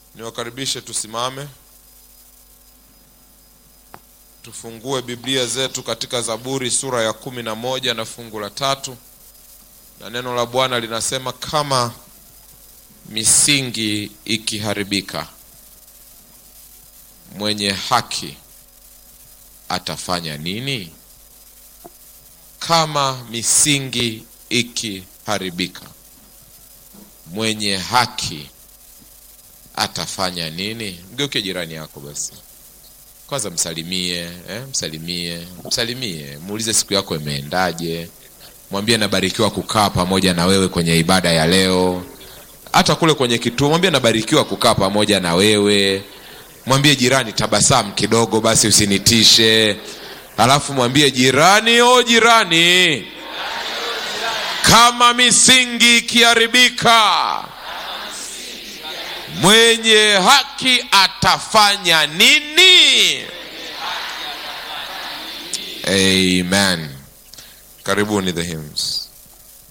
Niwakaribishe tusimame, tufungue Biblia zetu katika Zaburi sura ya kumi na moja na fungu la tatu, na neno la Bwana linasema kama misingi ikiharibika, mwenye haki atafanya nini? Kama misingi ikiharibika, mwenye haki atafanya nini? Mgeuke jirani yako basi, kwanza msalimie, eh, msalimie, msalimie, muulize siku yako imeendaje, mwambie nabarikiwa kukaa pamoja na wewe kwenye ibada ya leo. Hata kule kwenye kituo, mwambie nabarikiwa kukaa pamoja na wewe. Mwambie jirani, tabasamu kidogo basi, usinitishe. Alafu mwambie jirani, o jirani, kama misingi ikiharibika mwenye haki atafanya nini? Amen. Karibuni the hymns.